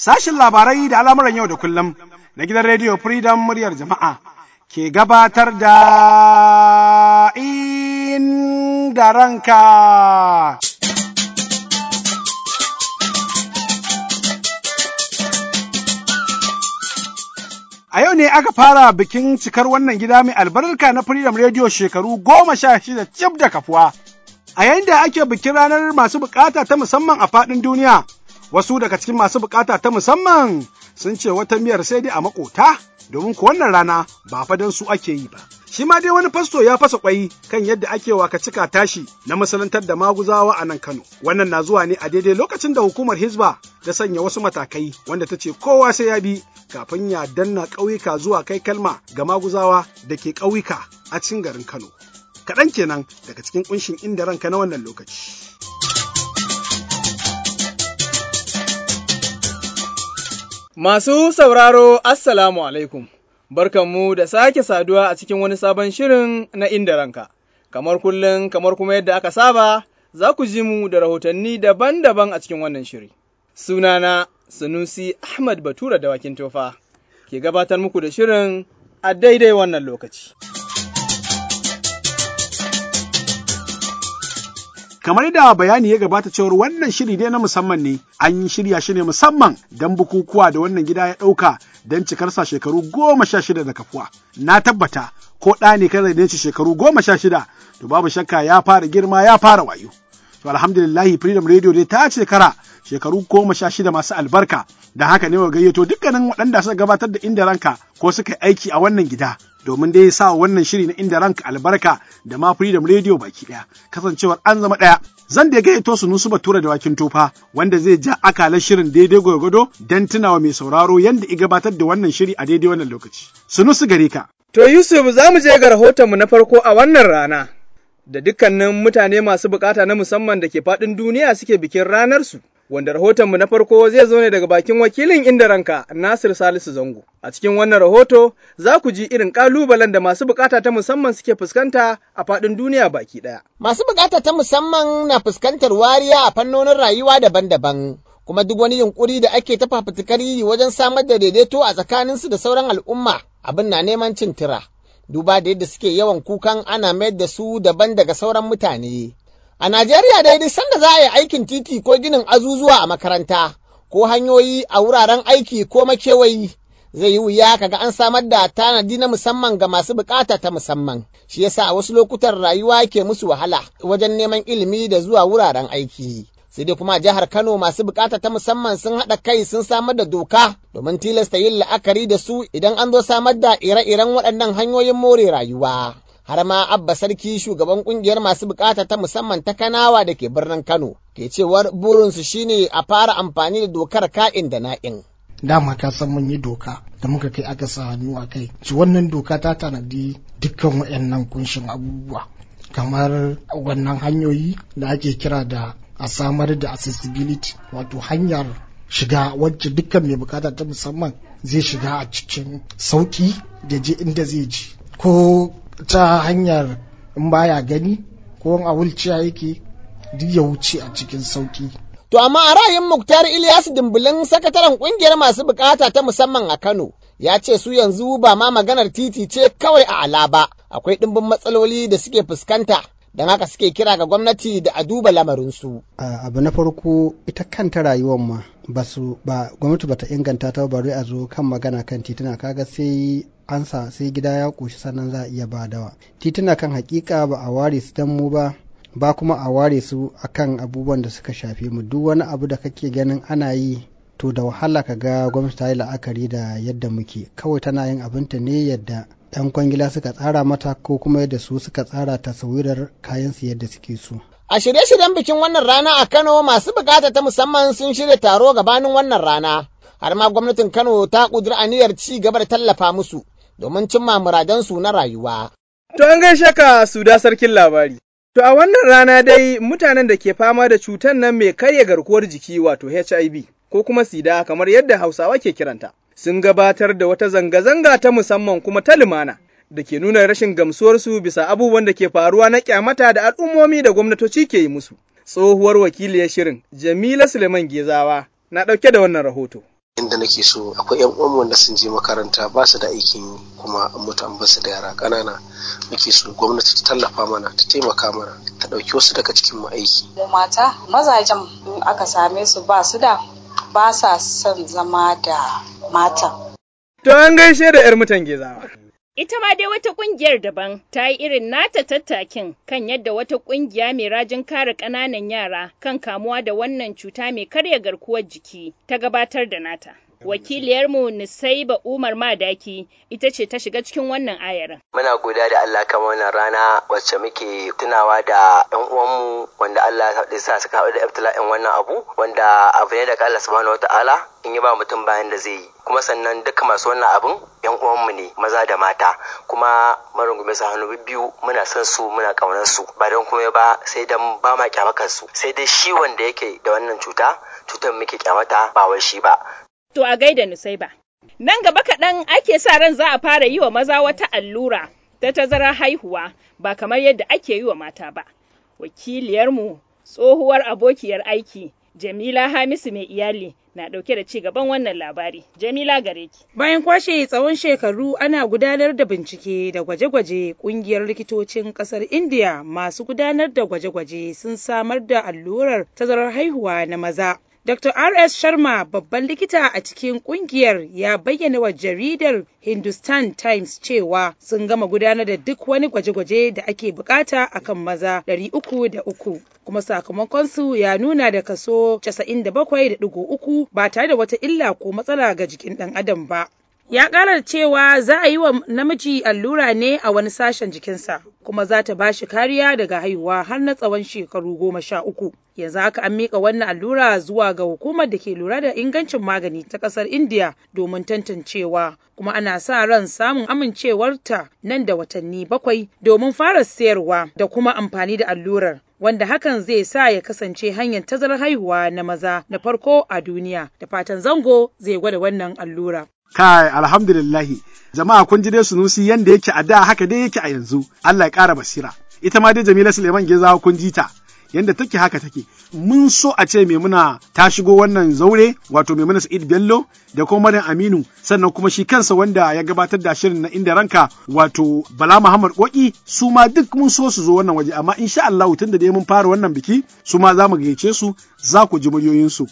Sashin labarai da al'amuran yau da kullum na gidan rediyo Freedom muryar jama'a ke gabatar da inda ranka. A yau ne aka fara bikin cikar wannan gida mai albarka na Freedom Radio shekaru goma sha shida cif da kafuwa. A yayin da ake bikin ranar masu bukata ta musamman a faɗin duniya, wasu daga cikin masu bukata ta musamman sun ce wata miyar sai dai a makota domin ku wannan rana ba fa don su ake yi ba. Shi ma dai wani fasto ya fasa kwai kan yadda ake waka cika tashi na masalantar da maguzawa a nan Kano. Wannan na zuwa ne a daidai lokacin da hukumar Hizba ta sanya wasu matakai wanda ta ce kowa sai ya bi kafin ya danna ƙauyuka zuwa kai kalma ga maguzawa da ke ƙauyuka a cikin garin Kano. Kaɗan kenan daga cikin ƙunshin inda ranka na wannan lokaci. Masu sauraro, Assalamu alaikum, barkanmu da sake saduwa a cikin wani sabon shirin na inda ranka. Kamar kullum, kamar kuma yadda aka saba, za ku ji mu da rahotanni daban-daban a cikin wannan shiri. Sunana Sunusi Ahmad Batura da Wakin Tofa, ke gabatar muku da shirin a daidai wannan lokaci. kamar da bayani ya gabata cewar wannan shiri dai na musamman ne an yi shirya shi ne musamman don bukukuwa da wannan gida ya ɗauka don cikarsa shekaru goma sha shida da kafuwa na tabbata ko ɗa ne kan da shekaru goma sha shida to babu shakka ya fara girma ya fara wayo to alhamdulillahi freedom radio dai ta shekara shekaru goma sha shida masu albarka da haka ne wa gayyato dukkanin waɗanda suka gabatar da inda ranka ko suka aiki a wannan gida domin dai sa wannan shiri na inda ranka albarka da ma freedom radio baki ɗaya kasancewar an zama ɗaya zan da gayyato su nusu batura da wakin tofa wanda zai ja akalar shirin daidai gwargwado don tunawa mai sauraro yadda i gabatar da wannan shiri a daidai wannan lokaci sunusu gare ka To Yusuf za mu je ga rahotonmu na farko a wannan rana. Da dukkanin mutane masu bukata na musamman da ke faɗin duniya suke bikin ranarsu. wanda rahotonmu na farko zai zo ne daga bakin wakilin inda ranka Nasir Salisu Zango. A cikin wannan rahoto za ku ji irin ƙalubalen da masu bukata ta musamman suke fuskanta a faɗin duniya baki ɗaya. Masu bukata ta musamman na fuskantar wariya a fannonin rayuwa daban-daban. Kuma duk wani yunkuri da ake ta fafutukar yi wajen samar da daidaito a tsakaninsu da sauran al'umma abin na neman cin tira. Duba da yadda suke yawan kukan ana mayar da su daban daga sauran mutane. A Najeriya dai duk sanda za a yi aikin titi ko ginin azuzuwa a makaranta, ko hanyoyi a wuraren aiki ko makewayi, zai yi wuya kaga an samar da tanadi na musamman ga masu bukata ta musamman. Shi yasa a wasu lokutan rayuwa ke musu wahala wajen neman ilimi da zuwa wuraren aiki. Sai dai kuma jihar Kano masu bukata ta musamman sun haɗa kai sun samar da doka domin tilasta yin la'akari da su idan an zo samar da ire-iren waɗannan hanyoyin more rayuwa. har ma abba sarki shugaban kungiyar masu bukata ta musamman ta kanawa da ke birnin kano ke cewar burinsu shine a fara amfani da dokar ka'in da na'in dama ka san mun yi doka da muka kai aka sa hannu a kai ci wannan doka ta tanadi dukkan waɗannan kunshin abubuwa kamar wannan hanyoyi da ake kira da a samar da accessibility wato hanyar shiga wacce dukkan mai bukata ta musamman zai shiga a cikin sauki da je inda zai ji ko ta hanyar in baya gani ko a wulciya yake duk ya wuce a cikin sauki. To amma a ra'ayin Muktar Ilyas Dimbulin sakataren kungiyar masu bukata ta musamman a Kano ya ce su yanzu ba ma maganar titi ce kawai a ala ba akwai ɗimbin matsaloli da suke fuskanta don haka suke kira ga gwamnati da a duba lamarinsu. abu na farko ita kanta rayuwar ma ba su ba gwamnati bata inganta ta bari a zo kan magana kan tituna kaga sai ansa sai gida ya ƙoshi sannan za a iya ba dawa tituna kan hakika ba a ware su dan mu ba ba kuma a ware su akan abubuwan da suka shafe mu duk wani abu da kake ganin ana yi to da wahala ka ga gwamnati ta yi la'akari da yadda muke kawai tana yin abinta ne yadda 'yan kwangila suka tsara mata ko kuma yadda su suka tsara tasawirar kayan su yadda suke so A shirye-shiryen bikin wannan rana a Kano masu bukata ta musamman sun shirya taro gabanin wannan rana. Har ma gwamnatin Kano ta ƙudiri aniyar ci gaba da tallafa musu domin cimma muradansu na rayuwa. To an gaishe ka su da sarkin labari. To a wannan rana dai mutanen da ke fama da cutar nan mai karya garkuwar jiki wato HIV ko kuma sida kamar yadda Hausawa ke kiranta. Sun gabatar da wata zanga-zanga ta musamman kuma ta lumana da ke nuna rashin gamsuwarsu bisa abubuwan da ke faruwa na kyamata da al'ummomi da gwamnatoci ke yi musu. Tsohuwar wakiliyar shirin Jamila Suleiman Gezawa na ɗauke da wannan rahoto. inda nake so akwai yan uwan wanda sun je makaranta ba su da aikin yi kuma an mutu an basu da yara ƙanana muke so gwamnati ta tallafa mana ta taimaka mana ta ɗauki wasu daga cikin mu aiki mu mata mazajen in aka same su ba su da ba sa son zama da matan To an gaishe da 'yar mutan gezawa. Ita ma dai wata ƙungiyar daban ta yi irin nata tattakin kan yadda wata ƙungiya mai rajin kare ƙananan yara kan kamuwa da wannan cuta mai karya garkuwar jiki ta gabatar da nata. Wakiliyarmu Nisaiba Umar Madaki ita ce ta shiga cikin wannan ayarin. Muna godiya da Allah kan wannan rana wacce muke tunawa da ɗan uwanmu wanda Allah ya sa suka haɗu da ibtila'in wannan abu wanda abu ne daga Allah subhanahu wataala in yi ba mutum bayan da zai yi kuma sannan duka masu wannan abun yan uwanmu ne maza da mata kuma marungume su hannu biyu muna son su muna ƙaunar su ba don kuma ba sai dan ba ma kyamakar su sai dai shi wanda yake da wannan cuta cutar muke kyamata ba wai shi ba To a gaida Nusaiba. Nan gaba kaɗan ake sa ran za a fara yi wa maza wata allura ta tazarar haihuwa ba kamar yadda ake yi wa mata ba. Wakiliyarmu tsohuwar abokiyar aiki Jamila Hamisu mai iyali na ɗauke da ci gaban wannan labari. Jamila gare ki. Bayan kwashe tsawon shekaru ana gudanar da bincike da gwaje-gwaje ƙungiyar likitocin ƙasar India masu gudanar da gwaje-gwaje sun samar da allurar tazarar haihuwa na maza. Dr. R.S. Sharma babban likita a cikin kungiyar ya bayyana wa jaridar Hindustan Times cewa sun gama gudanar da duk wani gwaje-gwaje da ake bukata akan maza 303 kuma sakamakonsu ya nuna da kaso 97.3 ba tare da wata illa ko matsala ga jikin ɗan adam ba. Ya ƙara cewa za a yi wa namiji allura ne a wani sashen jikinsa, kuma za ta ba shi kariya daga haihuwa har na tsawon shekaru goma sha uku. Yanzu haka an miƙa wannan allura zuwa ga hukumar da ke lura da ingancin magani ta ƙasar India domin tantancewa, kuma ana sa ran samun amincewarta nan da watanni bakwai domin fara sayarwa da kuma amfani da allurar. wanda hakan zai sa ya kasance hanyar tazarar haihuwa na maza na farko a duniya da fatan zango zai gwada wannan allura. Kai alhamdulillahi jama'a kun ji dai sunusi yanda yake a da haka dai yake a yanzu Allah ya ƙara basira ita ma dai Jamila Suleiman Gezawa kun ji ta yanda take haka take mun so a ce Maimuna ta shigo wannan zaure wato Maimuna Sa'id Bello da kuma Maryam Aminu sannan kuma shi kansa wanda ya gabatar da shirin na inda ranka wato Bala Muhammad Koki su ma duk mun so su zo wannan waje amma insha Allah tunda dai mun fara wannan biki su ma za mu gayyace su za ku ji muryoyinsu.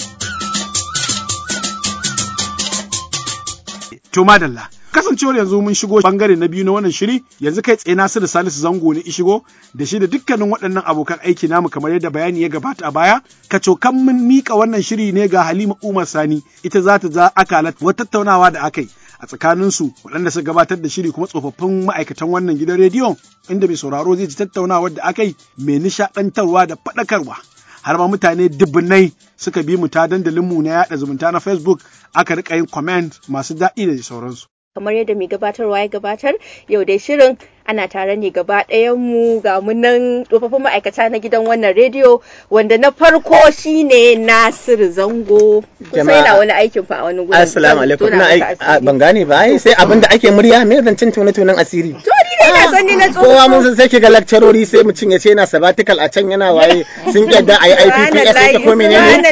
To madalla. Kasancewar yanzu mun shigo bangare na biyu na wannan shiri yanzu kai tsaye Nasiru Salisu Zango ne ishigo da shi da dukkanin waɗannan abokan aiki namu kamar yadda bayani ya gabata a baya kacokan mun mika wannan shiri ne ga Halima Umar Sani ita za ta za akalat wata tattaunawa da aka yi a tsakaninsu waɗanda suka gabatar da shiri kuma tsofaffin ma'aikatan wannan gidan rediyo inda mai sauraro zai ji tattaunawar da aka yi mai nishaɗantarwa da faɗakarwa. har ma mutane dubbunai suka bi mu ta dandalinmu na yaɗa zumunta na Facebook aka rika yin comment masu daɗi da sauransu. kamar yadda mai gabatarwa ya gabatar yau dai shirin ana tare ne gaba mu ga munan tsofaffin ma'aikata na gidan wannan rediyo wanda na farko shine Nasiru Zango kusa yana wani aikin fa a wani gurin Assalamu alaikum ina ban gane ba ai sai abin da ake murya me zancin tone tonen asiri to ni dai na san ni na tsoho kowa mun san sai kiga lecturori sai mutum ya ce yana sabbatical a can yana waye sun yadda ayi IPPS sai ko menene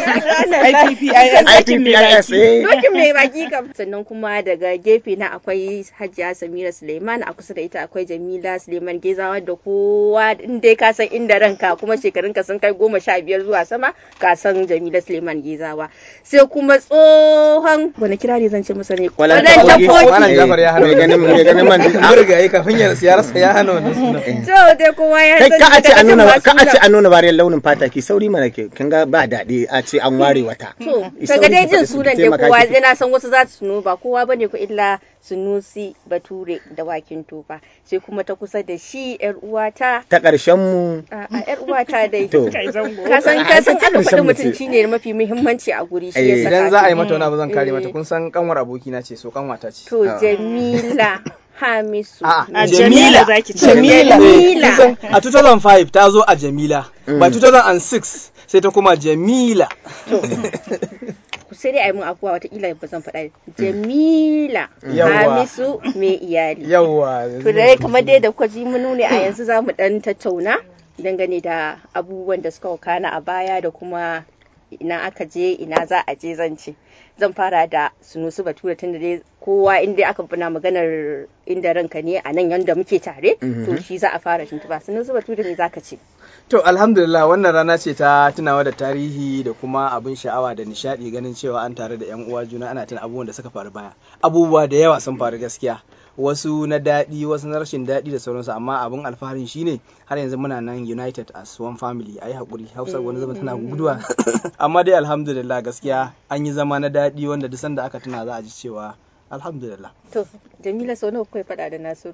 IPPS dokin mai baki kam sannan kuma daga gefe na akwai Hajiya Samira Suleiman a kusa da ita akwai Jamila Suleiman Gezawa da kowa in dai ka san inda ranka kuma shekarun ka sun kai goma sha biyar zuwa sama ka san Jamila Suleiman Gezawa sai kuma tsohon wani kirari zan ce masa ne Kwalan tafoki Wannan Jafar ya hana mai ganin mai ganin man An riga yi kafin ya ya rasa ya hana wannan suna. to dai kowa ya kai san ka a ce an nuna daga ka a ce cikin an nuna bariyar launin fata ki sauri mana ke kin ga ba daɗi a ce an ware wata To, Isa kaga dai wani jin faɗi su sunan dai taimaka kowa ki. na san wasu za su tuno ba kowa bane ko illa Sunusi Bature da wakin tofa sai kuma ta kusa da shi yar uwata ta ƙarshen mu a a, yar uwata dai To. ka san ka san aka faɗi mutunci ne mafi muhimmanci a guri shi ya saka Idan za a yi shi. mata wani abu zan kare Eh. mata kun san kanwar abokina ce so kanwata ce. to Jamila Hamisu A Jamila Jamila. Jamila Eh, kun san A 2005 ta zo a Jamila. By 2006 sai ta kuma Jamila. sai dai a yi mun afuwa watakila ba zan faɗa Jamila Yawwa. Hamisu mai iyali Yawwa. To da kamar dai da kuka ji mun nune a yanzu za mu dan tattauna dangane da abubuwan da suka wakana a baya da kuma ina aka je ina za a je zan ce. zan fara da sunusu bature tunda dai kowa in dai aka fina maganar inda ranka ne a nan yanda muke tare to shi za a fara tuntuba sunusu bature ne zaka ce To alhamdulillah wannan rana ce ta tunawa da tarihi da kuma abin sha'awa da nishadi ganin cewa an tare da yan uwa juna ana tuna abubuwan da suka faru baya. Abubuwa da yawa sun faru gaskiya. Wasu na daɗi, wasu na rashin daɗi da sauransu amma abin alfaharin shine har yanzu muna nan united as one family ayi hakuri Hausa wani zama tana guduwa. amma dai alhamdulillah gaskiya an yi zama na daɗi wanda duk sanda aka tuna za a ji cewa alhamdulillah. to jamila sau nawa kuka faɗa da nasiru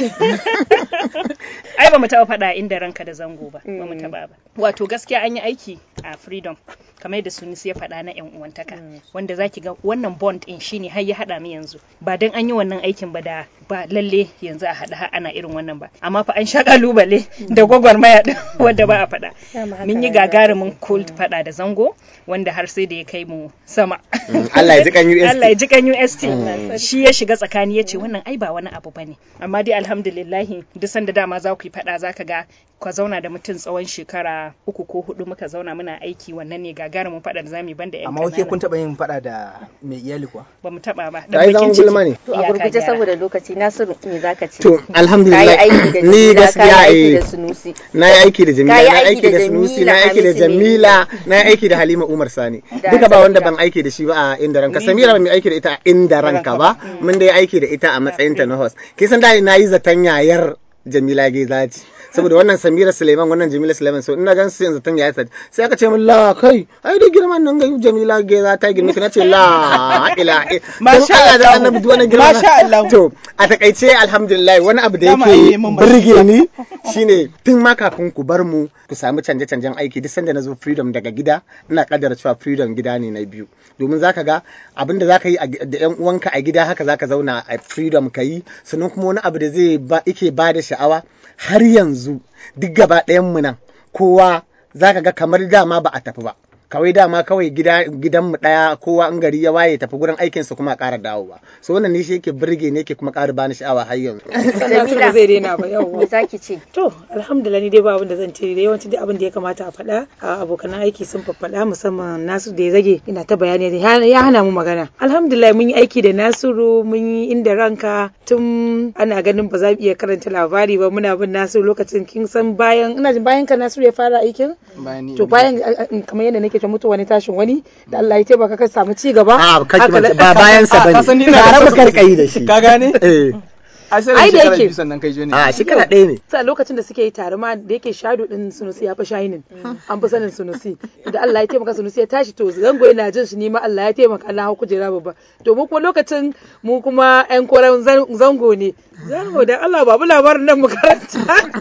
ai ba mu taɓa faɗa inda ranka da zango ba ba mu taɓa ba wato gaskiya an yi aiki a freedom kamar yadda sunis ya faɗa na yan uwantaka wanda zaki ga wannan bond in shine har ya haɗa mu yanzu ba dan an yi wannan aikin ba da ba lalle yanzu a haɗa har ana irin wannan ba amma fa an sha kalubale da gwagwarmaya din wanda ba a faɗa mun yi gagarumin cult faɗa da zango wanda har sai da ya kai mu sama Allah ya ji kan UST Allah ya ji kan UST shi ya shiga tsakani ya ce wannan ai ba wani abu bane amma dai alhamdulillahi duk sanda dama za ku yi faɗa za ka ga ka zauna da mutum tsawon shekara uku ko hudu muka zauna muna aiki wannan ne gagarumin faɗa da zamu yi banda yan Amma wake kun taɓa yin faɗa da mai iyali kuwa? ba mu taɓa ba Ta yi zaman gulma ne. to a gurguje saboda lokaci nasiru me zaka ce To alhamdulillah Kayi aiki da ni Jamila, gaskiya kayi aiki eh da Sunusi. na yi aiki da Jamila Kayi na yi aiki aiki da da Sunusi Jamila, na yi aiki da Hamisu ne. Jamila na yi aiki da Halima Umar Sani Da duka ba wanda Samira. ban aiki da shi ba a inda ranka Ni Samira ba mai aiki da ita a inda ranka ba mun dai aiki da ita a matsayin ta na host kisan da na yi zaton yayar Jamila Gezaci saboda wannan Samira Suleiman wannan Jamila Suleiman so ina gan su yanzu tan yayi sai aka ce min la kai ai da girman nan ga Jamila Geza ta girme ki nace la ila Masha Allah da Allah. annabi duk wani girma Masha Allah. to a takaice alhamdulillah wani abu da Dama an yi yake min burge ni shine tun ma kafin ku bar mu ku samu canje-canjen aiki duk sanda na zo freedom daga gida ina kaddara cewa freedom gida ne na biyu domin zaka ga abin da zaka yi a gi- da yan uwanka a gida haka zaka zauna a freedom ka yi sannan kuma wani abu da zai ba yake ba da sha'awa har yanzu duk gaba ɗayan mu nan kowa zaka ga kamar dama ba a tafi ba kawai dama kawai gida gidanmu daya kowa in gari ya waye tafi gurin aikinsa kuma a ƙara dawowa so wannan ne shi yake burge ne yake kuma ƙara bani sha'awa har yanzu Jamila zai daina ba yau. me zaki ce To, alhamdulillah ni dai ba abin da zan ce da yawanci dai abin da ya kamata a faɗa a abokan aiki sun faɗa musamman Nasiru da ya zage ina ta bayani ya ya hana mu magana. Alhamdulillah mun yi aiki da Nasiru mun yi inda ranka tun ana ganin ba za mu iya karanta labari ba muna bin Nasiru lokacin kin san bayan ina jin bayan ka Nasiru ya fara aikin Bayan ni- to bayan a- a- kamar yadda nake ta mutu wani tashin wani da Allah ya taimaka ka samu ci gaba a kaki haka da- ba bayan sa Ah, ka san bane ni ina da tare mu kusa- karkayi da shi Ka gane? eh A sai Ai da da shekara yake. biyu sannan kai je ne. a shekara ɗaya ne sa lokacin da suke yi tare ma da yake shado din sunusi ya fi shinin an fi sanin sunusi da Allah ya taimaka sunusi ya tashi to zango yana jin shi ni ma Allah ya taimaka na hau kujera babba to mu kuma lokacin mu kuma yan koran zan- zango ne zango da Allah babu labarin nan mu karanta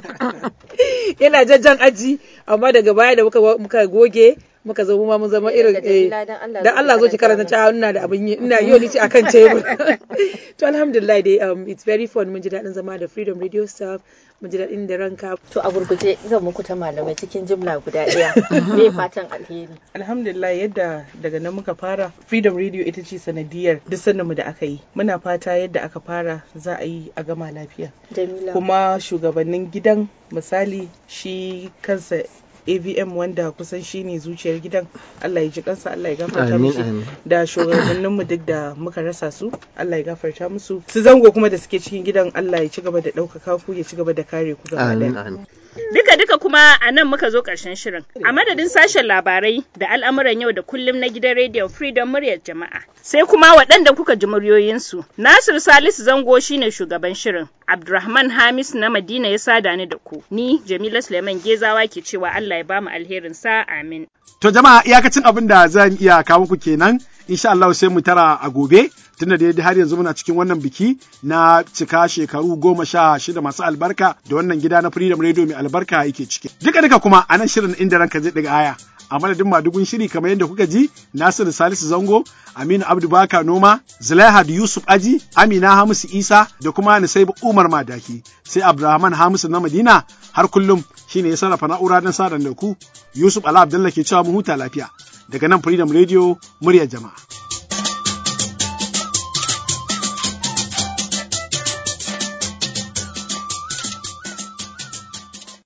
yana jajjan aji amma daga baya da muka muka goge muka zo mu ma mun zama irin eh, Jamila, dan Allah dan zo ki Allah zo ki karanta karanta ta ina da abin yi ina yau ni ce akan tebur to alhamdulillah dai um, it's very fun mun ji daɗin zama da freedom radio staff mun ji daɗin da ranka to a gurguje zan muku ta malamai cikin jimla guda ɗaya me fatan alheri alhamdulillah yadda daga nan muka fara freedom radio ita ce sanadiyar duk mu da aka yi muna fata yadda aka fara za a yi a gama lafiya jamila kuma shugabannin gidan misali shi kansa avm wanda kusan shi ne zuciyar gidan allah ya ji kansa allah ya gafarta Amin, musu amin. da shugabanninmu duk da muka rasa su allah ya gafarta musu su zango kuma da suke cikin gidan allah ya ci gaba da ɗaukaka ku ya ci gaba da kare ku gaba amin ɗaya amin Duka-duka kuma a nan muka zo ƙarshen shirin. A madadin sashen labarai da al'amuran yau da kullum na gidan rediyon Freedom muryar jama'a. Sai kuma waɗanda kuka ji muryoyinsu. Nasir Salisu Zango shine shugaban shirin. Abdulrahman Hamis na Madina ya sada ni da ku. Ni Jamila Suleiman Gezawa ke cewa Allah ya bamu alherin sa amin. To jama'a iyakacin abin da zan iya kawo muku kenan insha Allah sai mu tara a gobe tunda da har yanzu muna cikin wannan biki na cika shekaru goma sha shida masu albarka da wannan gida na Freedom Radio mai albarka yake ciki. Duka duka kuma a nan shirin inda ranka zai daga aya. A madadin madugun shiri kamar yadda kuka ji Nasiru Salisu Zango, Aminu Abdu Baka Noma, Zulaihat Yusuf Aji, Amina Hamisu Isa da kuma Nisaibu Umar Madaki. Sai Abdulrahman Hamisu na Madina har kullum shine ya sarrafa na'ura don sadan da ku Yusuf Ala Abdullah ke cewa mu huta lafiya daga nan Freedom Radio muryar jama'a.